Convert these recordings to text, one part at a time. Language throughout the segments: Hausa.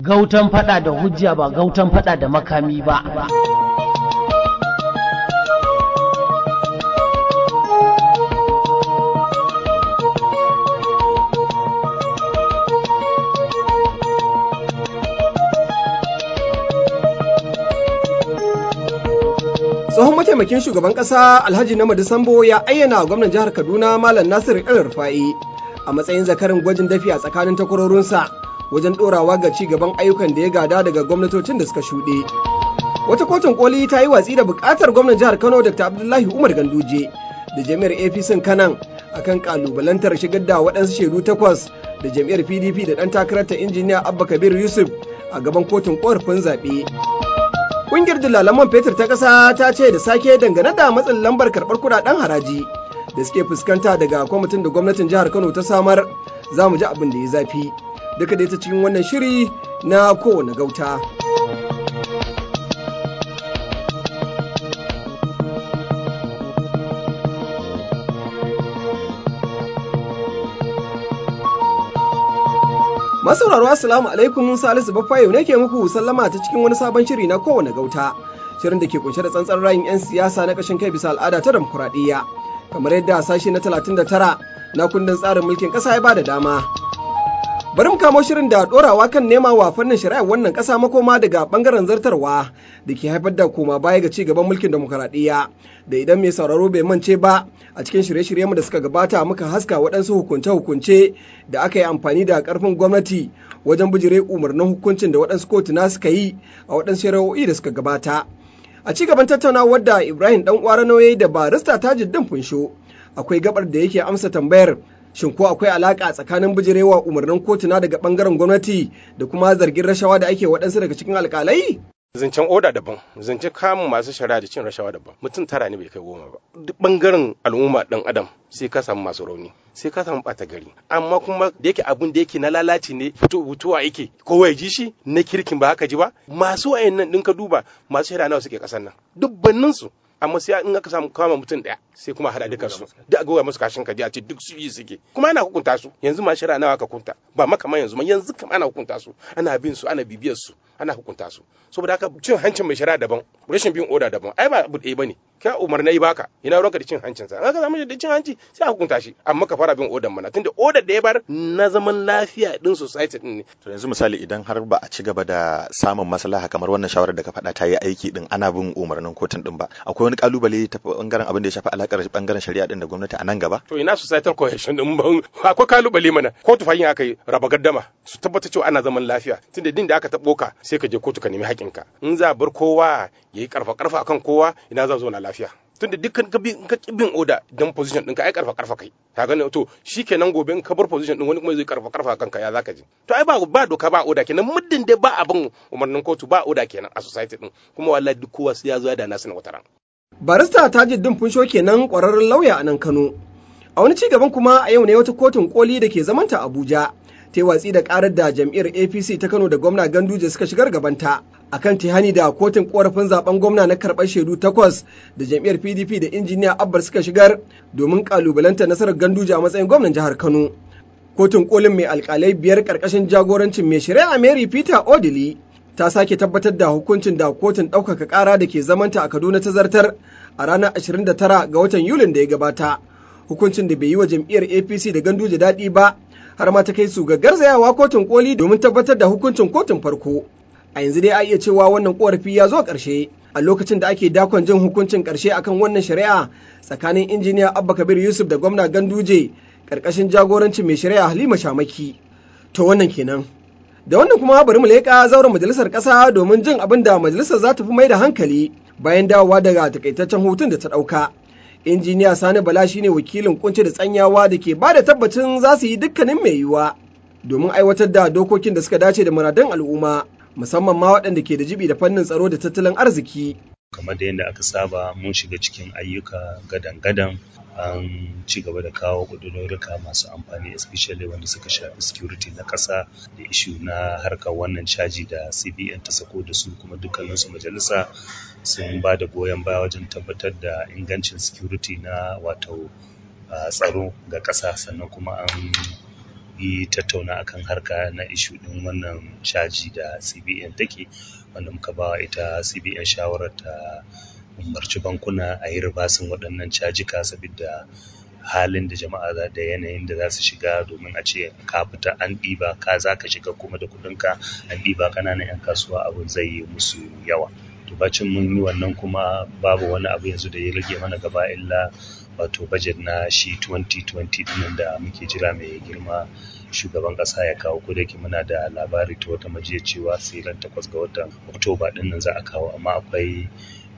gautan fada da hujja ba gautan fada da makami ba tsohon mataimakin shugaban kasa alhaji na sambo ya ayyana gwamnan jihar kaduna malam nasiru el rufa'i a matsayin zakarin gwajin dafi a tsakanin takwarorinsa wajen ɗorawa ga ci gaban ayyukan da ya gada daga gwamnatocin da suka shuɗe wata kotun koli ta yi watsi da buƙatar gwamnan jihar kano dr abdullahi umar ganduje da jami'ar apc kanan akan kalubalantar shigar da waɗansu shaidu takwas da jami'ar pdp da ɗan takararta injiniya abba kabir yusuf a gaban kotun ƙorafin zaɓe Ƙungiyar dalaman fetur ta ƙasa ta ce da sake dangane da matsin lambar karɓar kuɗaɗen haraji da suke fuskanta daga kwamitin da gwamnatin jihar Kano ta samar za mu ji abin da ya zafi. Duka dai ta cikin wannan shiri na kowane gauta. Masauraro Assalamu alaikum Salisu Baffayo ne ke muku sallama ta cikin wani sabon shiri na kowane gauta. Shirin da ke kunshe da tsantsan rayin 'yan siyasa na kashin kai bisa al'ada ta demokuraɗiyya. Kamar yadda sashe na 39 na kundin tsarin mulkin ƙasa ya bada dama. Bari mu kamo shirin da ɗorawa kan nema wa fannin shari'ar wannan ƙasa makoma daga ɓangaren zartarwa da ke haifar da koma baya ga ci gaban mulkin demokuraɗiyya da idan mai sauraro bai mance ba a cikin shirye-shiryenmu da suka gabata muka haska waɗansu hukunce-hukunce da aka yi amfani da ƙarfin gwamnati wajen bijire umarnin hukuncin da waɗansu kotuna suka yi a waɗansu shari'o'i da suka gabata. A ci gaban tattaunawar da Ibrahim ɗan ƙwara nauyi da barista Tajuddin Funsho akwai gabar da yake amsa tambayar shin ko akwai alaka tsakanin bijirewa umarnin kotuna daga bangaren gwamnati da kuma zargin rashawa da ake waɗansu daga cikin alkalai? zancen oda daban zancen kamun masu shari'a da cin rashawa daban mutum tara ne bai kai goma ba duk bangaren al'umma dan adam sai ka samu masu rauni sai ka samu bata gari amma kuma da yake abun da yake na lalaci ne fito fitowa yake kowa ya ji shi na kirkin ba haka ji ba masu wayannan din ka duba masu shari'a nawa suke kasan nan dubbannin su amma sai in aka samu kama mutum daya sai kuma hada duka su da goya musu kashin kaji a ce duk su yi suke kuma ana hukunta su yanzu ma shari'a nawa aka kunta ba makaman yanzu ma yanzu kam ana hukunta su ana bin su ana bibiyar su ana hukunta su saboda haka cin hancin mai shari'a daban rashin bin oda daban ai ba abu ɗaya bane ka umarnai baka ina ruwanka da cin hancin sa aka samu da cin hanci sai a hukunta shi amma ka fara bin odan mana tunda odar da ya bar na zaman lafiya din society din ne to yanzu misali idan har ba a ci gaba da samun maslaha kamar wannan shawarar da ka faɗa ta yi aiki din ana bin umarnin kotun din ba akwai wani kalubale ta bangaren abin da ya shafi alakar bangaren shari'a din da gwamnati a nan gaba to ina societal cohesion din ban akwai kalubale mana kotu fahimta aka yi raba gaddama su tabbata cewa ana zaman lafiya tunda din da aka tabo ka sai ka je kotu ka nemi haƙinka in za bar kowa yayi karfa karfa akan kowa ina za zo na lafiya tunda dukkan ka bin ka bin oda dan position ɗinka ai karfa karfa kai ka gane to shikenan gobe in ka bar position din wani kuma zai karfa karfa kanka ya zaka ji to ai ba ba doka ba oda kenan muddin dai ba abin umarnin kotu ba oda kenan a society din kuma wallahi duk kowa sai ya zo ya da nasu na wataran barista tajuddin funsho kenan kwararren lauya a nan kano a wani ci gaban kuma a yau ne wata kotun koli da ke zamanta abuja ta yi watsi da karar da jam'iyyar apc ta kano da gwamna ganduje suka shigar gabanta akan tihani da kotun korafin zaben gwamna na karɓar shaidu takwas da jam'iyyar pdp da injiniya abbar suka shigar domin kalubalanta nasarar ganduje a matsayin gwamnan jihar kano kotun kolin mai alkalai biyar karkashin jagorancin mai shari'a mary peter odili ta sake tabbatar da hukuncin da kotun ɗaukaka ƙara da ke zamanta a kaduna ta zartar a ranar 29 ga watan yulin da ya gabata hukuncin da bai yi wa jam'iyyar apc da ganduje daɗi ba har ma ta kai su ga garzayawa kotun koli domin tabbatar da hukuncin kotun farko a yanzu dai a iya cewa wannan korafi ya zo ƙarshe a lokacin da ake dakon jin hukuncin ƙarshe akan wannan shari'a tsakanin injiniya abba kabir yusuf da gwamna ganduje ƙarƙashin jagorancin mai shari'a halima shamaki to wannan kenan da wannan kuma bari mu leƙa zauren majalisar ƙasa domin jin abin da majalisar za ta fi mai da hankali bayan dawowa daga takaitaccen hutun da ta ɗauka injiniya sani bala shine wakilin kunce da tsanyawa da ke ba da tabbacin za su yi dukkanin mai yiwuwa domin aiwatar da dokokin da suka dace da muradun al'umma musamman ma waɗanda ke da jibi da fannin tsaro da tattalin arziki kamar da yadda aka saba mun shiga cikin ayyuka gadan-gadan an ci gaba da kawo ƙudurorika masu amfani especially wanda suka shafi security na ƙasa da ishu na harkar wannan caji da cbn ta sako da su kuma dukkaninsu majalisa sun ba da goyon baya wajen tabbatar da ingancin security na wato tsaro ga ƙasa sannan kuma an yi tattauna akan harka na ishu ɗin wannan caji da cbn take wanda muka ba ita cbn shawarar ta umarci bankuna a yi ribasin waɗannan cajika saboda halin da jama'a za da yanayin da za su shiga domin a ce ka fita an ɗiba ka za ka shiga kuma da kuɗinka an ɗiba ƙananan 'yan kasuwa abin zai yi musu yawa to bacin mun yi wannan kuma babu wani abu yanzu da ya rage mana gaba illa wato budget na shi 2020 dinnan da muke jira mai girma shugaban kasa ya kawo ko da yake muna da labari ta wata majiya cewa sai ran takwas ga watan oktoba din nan za a kawo amma akwai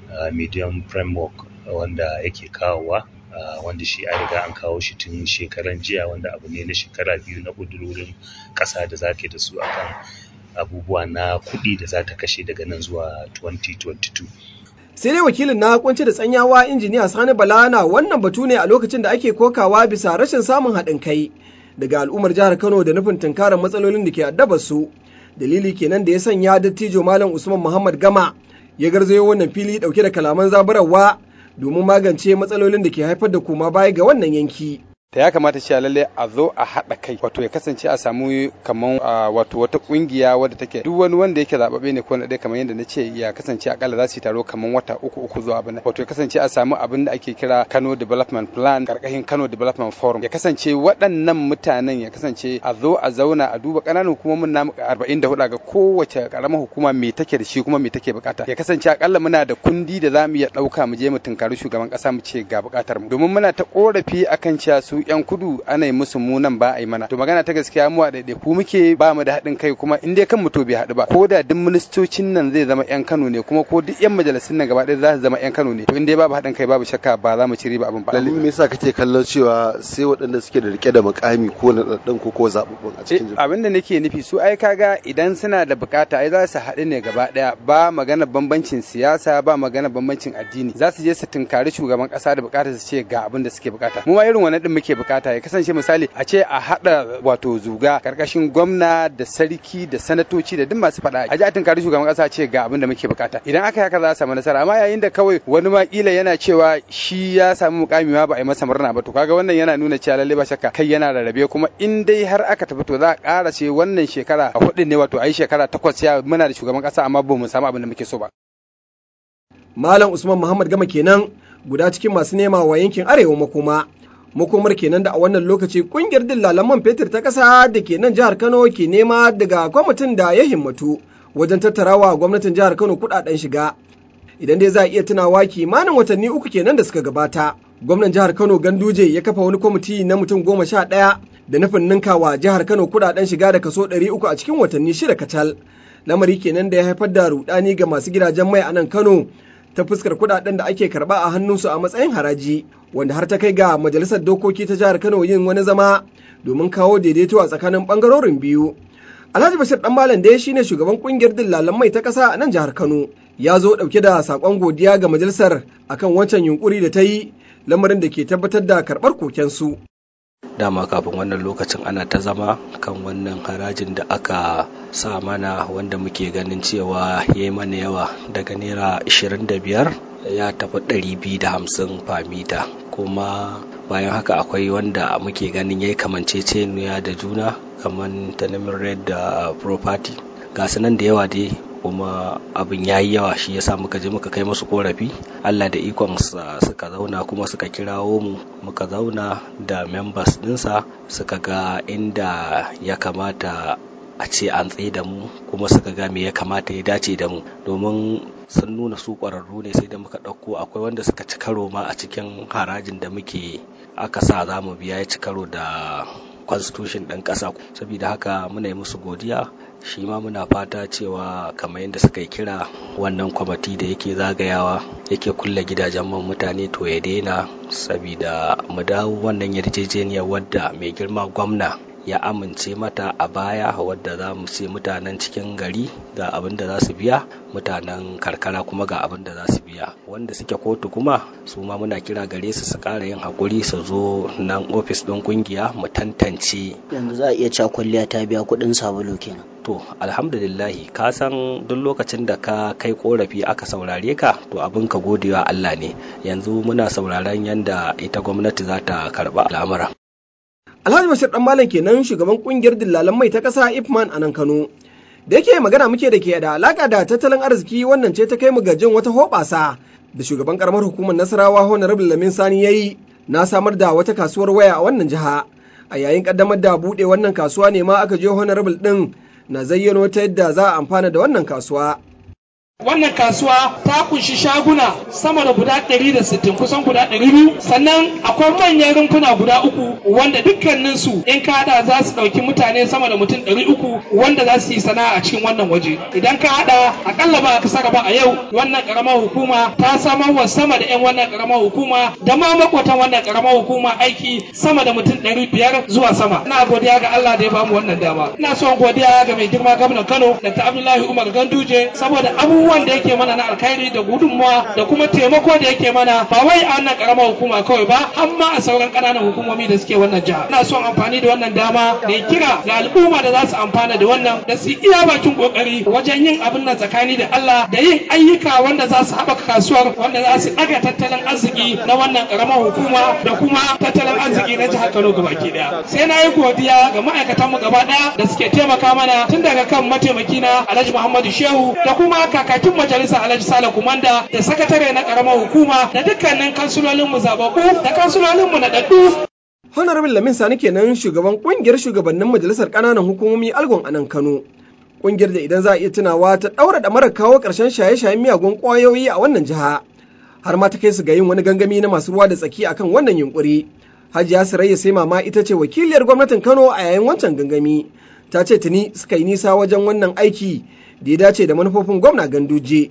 medium framework wanda yake kawowa wanda shi a riga an kawo shi tun shekaran jiya wanda abu ne na shekara biyu na ƙudurorin ƙasa da zake da su akan abubuwa na kuɗi da za ta kashe daga nan zuwa 2022 sai dai wakilin na kunci da tsanyawa injiniya sani bala na wannan batu ne a lokacin da ake kokawa bisa rashin samun haɗin kai daga al'ummar jihar kano da nufin tunkarar matsalolin da ke addabar su dalili kenan da ya sanya dattijo malam usman muhammad gama ya garzayo wannan fili dauke da kalaman zaburarwa domin magance matsalolin da ke haifar da koma baya ga wannan yanki ta ya kamata cewa lalle a zo a haɗa kai wato ya kasance a samu kaman wato wata kungiya wadda take duk wani wanda yake zababe ne ko na dai kamar yadda na ce ya kasance akalla za su yi taro kaman wata uku uku zuwa abin wato ya kasance a samu abin da ake kira Kano Development Plan karkashin Kano Development Forum ya kasance waɗannan mutanen ya kasance a zo a zauna a duba ƙananan hukumomin namu 44 ga kowace karamar hukuma me take da shi kuma me take bukata ya kasance akalla muna da kundi da za mu iya ɗauka mu je mu tunkari shugaban ƙasa mu ce ga bukatar mu domin muna ta korafi akan cewa su yan kudu ana yi musu munan ba a yi mana to magana ta gaskiya mu a ku muke ba mu da haɗin kai kuma in dai kan mu to bai haɗu ba ko da duk ministocin nan zai zama yan Kano ne kuma ko duk yan majalisun nan gaba ɗaya za su zama yan Kano ne to in dai babu haɗin kai babu shakka ba za mu ci riba abin ba lalle me yasa kake kallon cewa sai waɗanda suke da rike da mukami ko na ɗan ko ko zaɓuɓɓun a cikin abin da nake nufi su ai kaga idan suna da bukata ai za su haɗu ne gaba ɗaya ba magana bambancin siyasa ba magana bambancin addini za su je su tunkari shugaban ƙasa da bukata su ce ga abin da suke bukata mu ma irin wannan din muke bukata ya kasance misali a ce a haɗa wato zuga karkashin gwamna da sarki da sanatoci da duk masu faɗa a ji a tunkari shugaban ƙasa ce ga abin da muke bukata idan aka haka za a samu nasara amma yayin da kawai wani ma kila yana cewa shi ya samu mukami ma ba a yi masa murna ba to kaga wannan yana nuna cewa lalle ba shakka kai yana rarrabe kuma in dai har aka tafi to za a ƙara ce wannan shekara a hudu ne wato a yi shekara takwas ya muna da shugaban ƙasa amma ba mu samu abin da muke so ba. Malam Usman Muhammad Gama kenan guda cikin masu nema wa yankin Arewa makoma. makomar kenan da a wannan lokaci kungiyar dillalan man fetur ta ƙasa da ke nan jihar Kano ke nema daga kwamitin da ya himmatu wajen tattarawa gwamnatin jihar Kano kudaden shiga. Idan dai za a iya tunawa kimanin watanni uku kenan da suka gabata. Gwamnan jihar Kano Ganduje ya kafa wani kwamiti na mutum goma sha ɗaya da nufin ninkawa jihar Kano kudaden shiga da kaso ɗari uku a cikin watanni shida kacal. Lamari kenan da ya haifar da rudani ga masu gidajen mai a nan Kano ta fuskar kudaden da ake karba a hannunsu a matsayin haraji wanda har ta kai ga majalisar dokoki ta jihar Kano yin wani zama domin kawo daidaito a tsakanin bangarorin biyu. Alhaji Bashir Dan Malam dai shine shugaban kungiyar dillalan mai ta kasa a nan jihar Kano. Ya zo dauke da sakon godiya ga majalisar akan wancan yunkuri da ta yi lamarin da ke tabbatar da karbar kokensu. dama kafin wannan lokacin ana ta zama kan wannan harajin da aka sa mana wanda muke ganin cewa ya yi mana yawa daga naira 25 ya tafi 250 famita kuma bayan haka akwai wanda muke ganin ya yi kamanceceniya da juna kamar tanamin red da property ga nan da yawa dai kuma abin ya yi yawa shi yasa muka je muka kai musu korafi allah da ikon suka zauna kuma suka kirawo mu muka zauna da members dinsa suka ga inda ya kamata a ce an tsaye da mu kuma suka ga me ya kamata ya dace da mu domin sun nuna su ƙwararru ne sai da muka ɗauko akwai wanda suka ci karo ma a cikin harajin da muke aka sa za mu biya ya ci karo da constitution ɗin ƙasa saboda haka muna yi musu godiya shi ma muna fata cewa kamar yadda suka yi kira wannan kwamati da yake zagayawa yake kulle gidajen man mutane to ya daina saboda mu dawo wannan yarjejeniyar wadda mai girma gwamna ya amince mata a baya wadda za mu ce mutanen cikin gari ga abin da za su biya mutanen karkara kuma ga abin da za su biya wanda suke kotu kuma su ma muna kira gare su su ƙara yin haƙuri su zo nan ofis ɗin ƙungiya mu tantance yanzu za a iya cewa kwalliya ta biya kuɗin sabulu kenan to alhamdulillahi ka san duk lokacin da ka kai korafi aka saurare ka to abin ka godewa Allah ne yanzu muna sauraron yanda ita gwamnati za ta karba al'amura Alhaji Bashir Dan Malam kenan shugaban kungiyar dillalan mai ta ƙasa Ifman a nan Kano. Da yake magana muke da ke da alaka da tattalin arziki wannan ce ta kai mu ga jin wata hoɓasa da shugaban karamar hukumar Nasarawa Honorable Lamin Sani yayi na samar da wata kasuwar waya a wannan jiha. A yayin kaddamar da buɗe wannan kasuwa ne ma aka je Honorable ɗin na zayyano ta yadda za a amfana da wannan kasuwa. Wannan kasuwa ta kunshi shaguna sama da guda 160 kusan guda 200 sannan akwai manyan rumfuna guda uku wanda dukkaninsu in ka hada za su ɗauki mutane sama da mutum 300 wanda za su yi sana'a a cikin wannan waje. Idan ka hada akalla ba ka saka ba a yau wannan karamar hukuma ta samar wa sama da 'yan wannan karamar hukuma da ma makwatan wannan karamar hukuma aiki sama da mutum 500 zuwa sama. Ina godiya ga Allah da ya bamu wannan dama. Ina son godiya ga mai girma gwamnan Kano Dr. Abdullahi Umar Ganduje saboda abubuwan abubuwan da yake mana na alkhairi da gudunmawa da kuma taimako da yake mana ba wai a wannan karamar hukuma kawai ba har ma a sauran ƙananan hukumomi da suke wannan jiha ina son amfani da wannan dama da kira ga al'umma da za su amfana da wannan da su iya bakin kokari wajen yin abin nan tsakani da Allah da yin ayyuka wanda za su haɓaka kasuwar wanda za su ɗaga tattalin arziki na wannan karamar hukuma da kuma tattalin arziki na jihar Kano gabaki daya sai na yi godiya ga ma'aikatan mu gaba ɗaya da suke taimaka mana tun daga kan mataimaki na Alhaji Muhammadu Shehu da kuma kaka kakakin majalisa Alhaji Sale Kumanda da sakatare na karamar hukuma da dukkanin kansulolin mu zabaku da kansulolin mu na daddu. Honorable Lamin Sani kenan shugaban kungiyar shugabannin majalisar ƙananan hukumomi Algon a nan Kano. Kungiyar da idan za a iya tunawa ta ɗaura da mara kawo ƙarshen shaye-shayen miyagun ƙwayoyi a wannan jiha. Har ma ta kai su ga yin wani gangami na masu ruwa da tsaki akan wannan yunkuri. Hajiya Sarayya sai mama ita ce wakiliyar gwamnatin Kano a yayin wancan gangami. Ta ce tuni suka yi nisa wajen wannan aiki da ya dace da manufofin gwamna ganduje.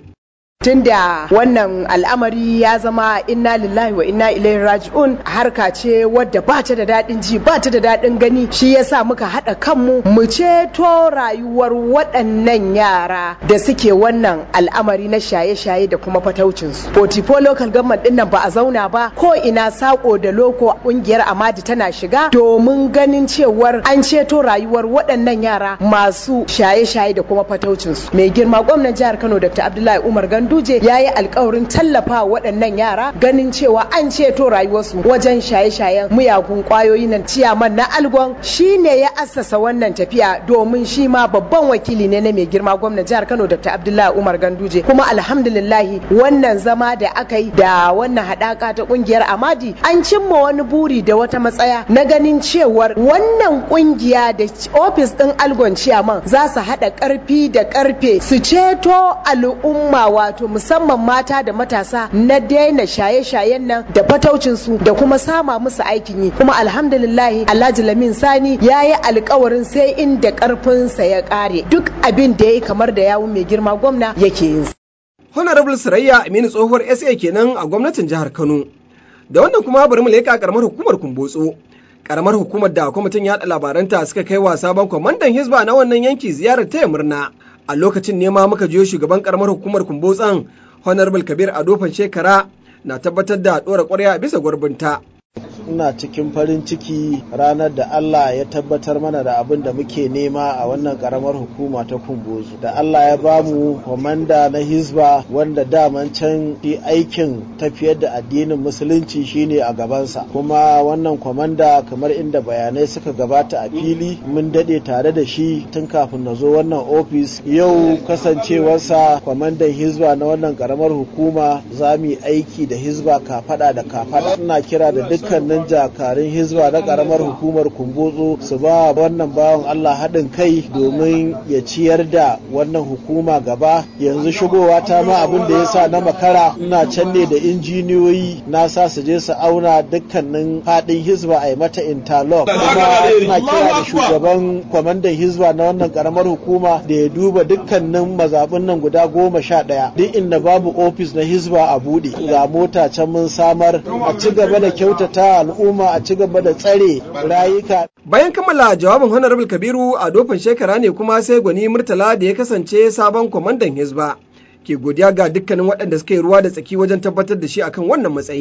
tunda wannan al'amari ya zama inna lillahi wa inna ilaihi raji'un harka ce wadda ba ta da daɗin ji ba ta da daɗin gani shi yasa muka haɗa kanmu mu ceto rayuwar waɗannan yara da suke wannan al'amari na shaye-shaye da kuma fataucinsu. Potipo local government ɗin nan ba a zauna ba ko ina sako da loko ƙungiyar Amadi tana shiga domin ganin cewar an ceto rayuwar waɗannan yara masu shaye-shaye da kuma fataucinsu. Mai girma gwamnan jihar Kano Dr. Abdullahi Umar Gandu Ganduje ya yi alkawarin tallafa waɗannan yara ganin cewa an ceto rayuwarsu wajen shaye-shayen miyagun ƙwayoyi nan ciyaman na algon shi ne ya assasa wannan tafiya domin shi ma babban wakili ne na mai girma gwamnan jihar Kano Dr. Abdullahi Umar Ganduje kuma alhamdulillahi wannan zama da aka yi da wannan haɗaka ta ƙungiyar Amadi an cimma wani buri da wata matsaya na ganin cewar wannan ƙungiya da ofis ɗin algon ciyaman za su haɗa ƙarfi da ƙarfe su ceto al'umma wato wato musamman mata da matasa na daina shaye-shayen nan da fataucinsu da kuma sama musu aikin yi kuma alhamdulillahi alhaji lamin sani ya yi alkawarin sai inda karfinsa ya kare duk abin da ya yi kamar da yawun mai girma gwamna yake yin honorable sarayya aminu tsohuwar sa kenan a gwamnatin jihar kano da wannan kuma bari mu leƙa karamar hukumar kumbotso karamar hukumar da kwamitin yaɗa labaranta suka kai wa sabon kwamandan hisba na wannan yanki ziyarar taya murna a lokacin nema muka jiyo shugaban karamar hukumar kumbotsan honorable kabir adofan shekara na tabbatar da ɗora ƙwarya bisa gurbinta ina cikin farin ciki ranar da Allah ya tabbatar mana da abin da muke nema a wannan karamar hukuma ta kumbozu da Allah ya bamu kwamanda na hizba wanda daman can shi aikin tafiyar da addinin musulunci shine a gabansa kuma wannan kwamanda kamar inda bayanai suka gabata a fili mun dade tare da shi tun kafin na zo wannan ofis yau kasancewarsa kwamandan hizba na wannan karamar hukuma za mu yi aiki da hizba kafada da kafada ina kira da dukkanin jakarun hizba na karamar hukumar kumbotso su ba wannan bawan Allah haɗin kai domin ya ciyar da wannan hukuma gaba yanzu shigowa ta ma abin da ya sa na makara ina can ne da injiniyoyi na sa su je su auna dukkanin faɗin hizba a yi mata interlock kuma ina kira da shugaban kwamandan hizba na wannan karamar hukuma da ya duba dukkanin mazaɓin nan guda goma sha ɗaya duk inda babu ofis na hizba a buɗe ga mota can mun samar a ci gaba da kyautata al'umma a ci gaba da tsare rayuka. Bayan kammala jawabin Honorable Kabiru a dofin shekara ne kuma sai gwani Murtala da ya kasance sabon kwamandan Hizba ke godiya ga dukkanin waɗanda suka yi ruwa da tsaki wajen tabbatar da shi akan wannan matsayi.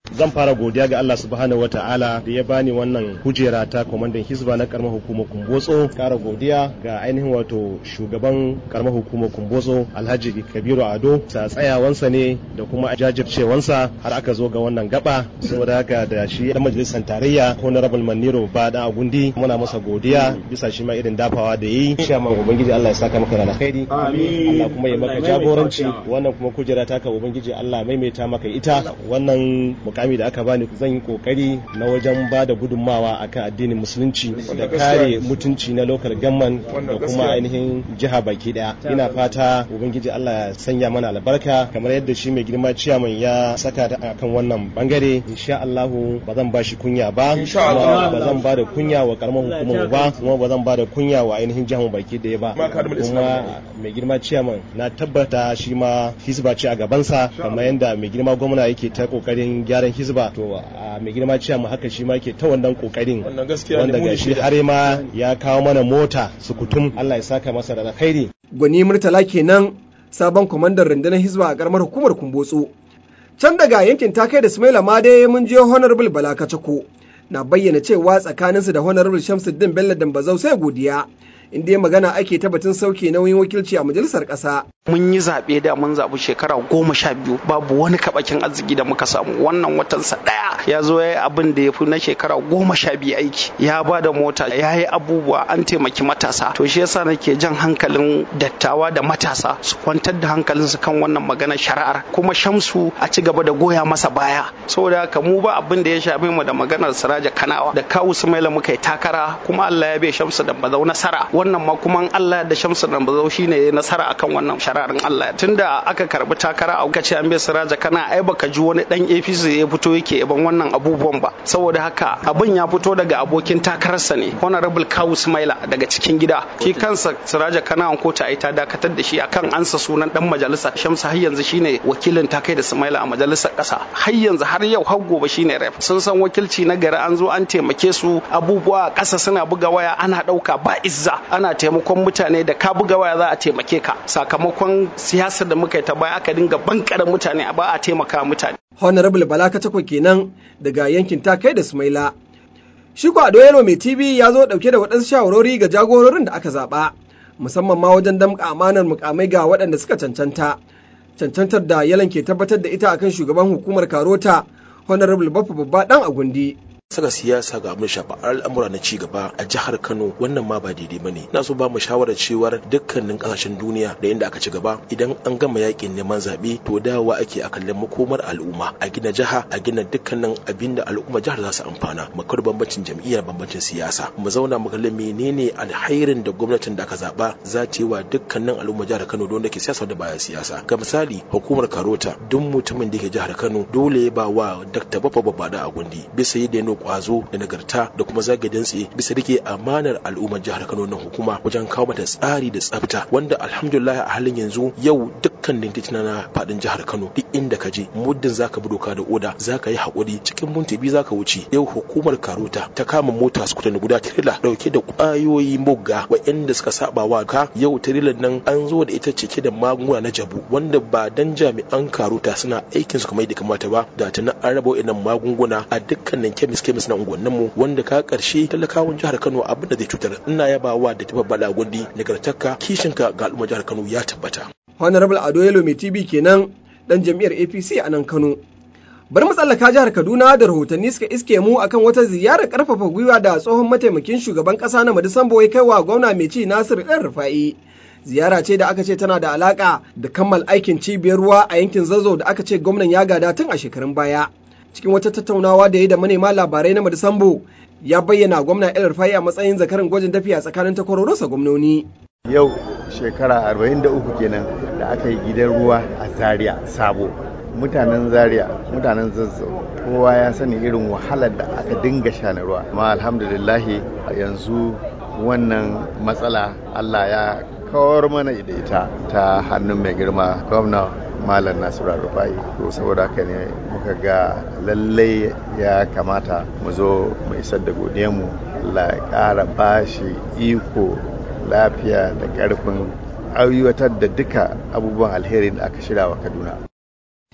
zan fara godiya ga Allah subhanahu wataala da ya bani wannan kujera ta kwamandan hisba na karamar hukumar kumbotso kara godiya ga ainihin wato shugaban karamar hukumar kumbotso alhaji kabiru ado ta tsayawansa ne da kuma jajircewansa har aka zo ga wannan gaba saboda haka da shi dan majalisar tarayya honorable maniro ba da agundi muna masa godiya bisa shi ma irin dafawa da yi insha Allah ubangiji Allah ya saka maka da alkhairi Allah kuma ya maka jagoranci wannan kuma kujera taka ubangiji Allah maimaita maka ita wannan mukami da aka bani zan yi kokari na wajen ba da gudunmawa akan addinin musulunci da kare mutunci na local government da kuma ainihin jiha baki daya ina fata ubangiji Allah ya sanya mana albarka kamar yadda shi mai girma ciyaman ya saka ta akan wannan bangare insha Allah ba zan ba shi kunya ba ba zan ba da kunya wa karamar hukumar ba kuma ba zan ba da kunya wa ainihin jihar baki daya ba kuma mai girma ciyaman na tabbata shi ma hisba ce a gabansa kamar yadda mai girma gwamna yake ta kokarin gyaran hisba to a mai girma ciyaman haka shi ma yake ta wannan kokarin wanda ga shi har ma ya kawo mana mota sukutum Allah ya saka masa da alkhairi gwani murtala kenan sabon kwamandan rundunar hizba a karamar hukumar kumbotso can daga yankin takai da sumaila ma dai mun je honorable bala kacako na bayyana cewa tsakaninsu da honorable shamsuddin bello dambazau sai godiya inda ya magana ake ta batun sauke nauyin wakilci a majalisar ƙasa. Mun yi zaɓe da mun zaɓi shekara goma sha biyu babu wani kaɓakin arziki da muka samu wannan watansa ɗaya ya zo ya yi abin da ya fi na shekara goma sha biyu aiki ya ba da mota ya yi abubuwa an taimaki matasa to shi yasa nake jan hankalin dattawa da matasa su kwantar da hankalinsu kan wannan maganar shari'ar kuma shamsu a ci gaba da goya masa baya saboda haka mu ba abin da ya shafe mu da maganar siraja kanawa da kawu sumaila muka yi takara kuma Allah ya bai shamsu da bazau nasara wannan ma kuma Allah da Shamsu dan bazau shine ya nasara akan wannan shararin Allah tunda aka karbi takara a kace an bai Siraja kana ai baka ji wani dan APC ya fito yake yaban wannan abubuwan ba saboda haka abin ya fito daga abokin takararsa ne Honorable Kawu Smaila daga cikin gida shi kansa Siraja kana an kota ai ta dakatar da shi akan ansa sunan dan majalisa Shamsu har yanzu shine wakilin takai da Smaila a majalisar kasa har yanzu har yau har gobe shine rep sun san wakilci na gari an zo an taimake su abubuwa kasa suna buga waya ana dauka ba izza ana taimakon mutane da ka buga waya za a taimake ka sakamakon siyasar da muka yi ta baya aka dinga bankaren mutane a ba a taimaka mutane. Honorable Bala Katako kenan daga yankin takai da Sumaila. Shi ko Ado Yaro mai TV ya zo dauke da waɗansu shawarori ga jagororin da aka zaɓa, musamman ma wajen damƙa amanar mukamai ga waɗanda suka cancanta. Cancantar da yalan ke tabbatar da ita akan shugaban hukumar Karota, Honorable Baffa Babba ɗan Agundi. saka siyasa ga abin shafa al'amura na ci gaba a jihar Kano wannan ma ba daidai bane na so ba mu shawarar cewar dukkanin kasashen duniya da inda aka ci gaba idan an gama yakin neman zabe to dawowa ake a kallon makomar al'umma a gina jiha a gina dukkanin abin da al'umma jihar za su amfana mu kar bambancin jam'iyya bambancin siyasa mu zauna mu kalli menene alhairin da gwamnatin da aka zaba za ta yi wa dukkanin al'umma jihar Kano da wanda ke siyasa da baya siyasa ga misali hukumar Karota duk mutumin da ke jihar Kano dole ya ba wa Dr. Baffa Babada a gundi bisa yadda ya kwazo da nagarta da kuma zage dantse bisa rike amanar al'ummar jihar Kano nan hukuma wajen kawo mata tsari da tsafta wanda alhamdulillah a halin yanzu yau dukkan titina na fadin jihar Kano duk inda ka je muddin zaka bi doka da oda zaka yi hakuri cikin minti biyu zaka wuce yau hukumar Karota ta kama mota su kutan guda tirila dauke da kwayoyi mugga waɗanda suka saba wa ka yau tirilan nan an zo da ita cike da magunguna na jabu wanda ba dan jami'an Karota suna aikin su kamar da kamata ba da tana an raba waɗannan magunguna a dukkanin kemis kemis na unguwannin mu wanda ka karshe talakawan jihar Kano abin da zai cutar ina yabawa da tafa bala gundi nagartarka kishinka ga al'ummar jihar Kano ya tabbata Honorable Ado Yelo mai TV kenan dan jam'iyyar APC a nan Kano bari mu tsallaka jihar Kaduna da rahotanni suka iske mu akan wata ziyarar karfafa gwiwa da tsohon mataimakin shugaban kasa na Madisambo ya kai wa gwamna mai ci Nasir ɗan Rufa'i ziyara ce da aka ce tana da alaka da kammal aikin cibiyar ruwa a yankin Zazzau da aka ce gwamnan ya gada tun a shekarun baya cikin wata tattaunawa da ya da manema labarai na Madisambo ya bayyana gwamna El Rufai a matsayin zakarin gwajin tafiya tsakanin takwarorinsa gwamnoni. Yau shekara 43 kenan da aka yi gidan ruwa a Zaria sabo. Mutanen Zaria, mutanen Zazzau, kowa ya sani irin wahalar da aka dinga sha na ruwa. Amma alhamdulillahi yanzu wannan matsala Allah ya kawar mana da ita ta hannun mai girma gwamna malam nasiru rufai to saboda haka ne muka ga lallai ya kamata mu zo mu isar da mu Allah ya ƙara bashi iko lafiya da ƙarfin aiwatar da duka abubuwan alheri da aka shirya wa kaduna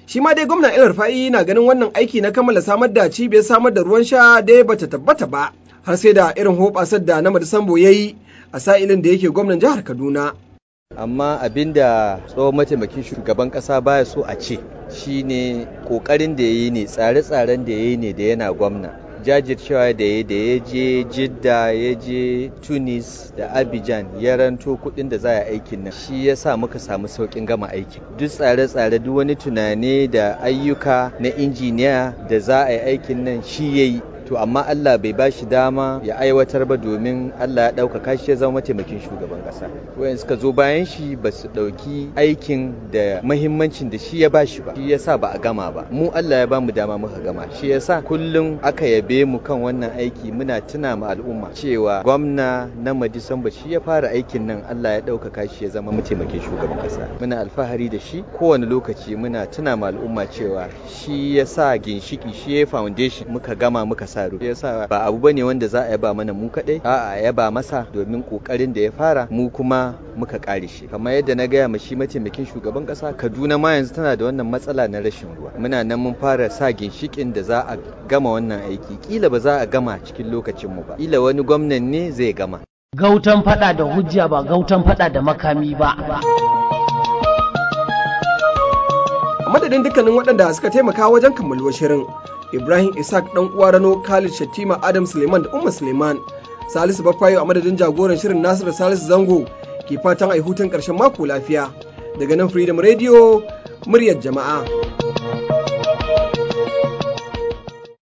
shi ma dai gwamna El Rufa'i na ganin wannan aiki na kammala samar da cibiyar samar da ruwan sha dai bata tabbata ba har sai da irin hoɓasar da na Sambo ya yi a sa'ilin da yake gwamnan jihar Kaduna. amma abin da tsohon mataimakin shugaban kasa baya so a ce shine kokarin da ya yi ne tsare-tsaren da ya yi ne da yana gwamna jajircewa da ya da ya je jidda ya je tunis da abidjan ya ranto kudin da za a aikin nan shi ya sa muka samu saukin gama aikin duk tsare-tsare duk wani tunani da ayyuka na injiniya da za a yi aikin nan shi ya yi to amma Allah bai ba shi dama ya aiwatar ba domin Allah ya ɗaukaka shi ya zama mataimakin shugaban ƙasa wayan suka zo bayan shi ba su ɗauki aikin da mahimmancin da shi ya ba shi ba shi yasa ba a gama ba mu Allah ya ba mu dama muka gama shi yasa kullum aka yabe mu kan wannan aiki muna tuna ma al'umma cewa gwamna na Madisamba shi ya fara aikin nan Allah ya ɗaukaka shi ya zama mataimakin shugaban ƙasa muna alfahari da shi kowane lokaci muna tuna ma al'umma cewa shi ya sa ginshiki shi ya foundation muka gama muka sa sa yasa ba abu bane wanda za a yaba mana mu kadai a'a yaba masa domin kokarin da ya fara mu kuma muka kare shi kamar yadda na gaya ma shi mataimakin shugaban kasa Kaduna ma yanzu tana da wannan matsala na rashin ruwa muna nan mun fara sa ginshikin da za a gama wannan aiki kila ba za a gama cikin lokacin mu ba kila wani gwamnan ne zai gama gautan fada da hujja ba gautan fada da makami ba a madadin dukkanin waɗanda suka taimaka wajen kammaluwar shirin Ibrahim Isaac dan uwa Rano Khalid Shattima Adam Suleiman da Umma Suleiman Salisu Bafayo a madadin jagoran shirin Nasiru Salisu Zango ke fatan ai hutun ƙarshen mako lafiya daga nan Freedom Radio muryar jama'a.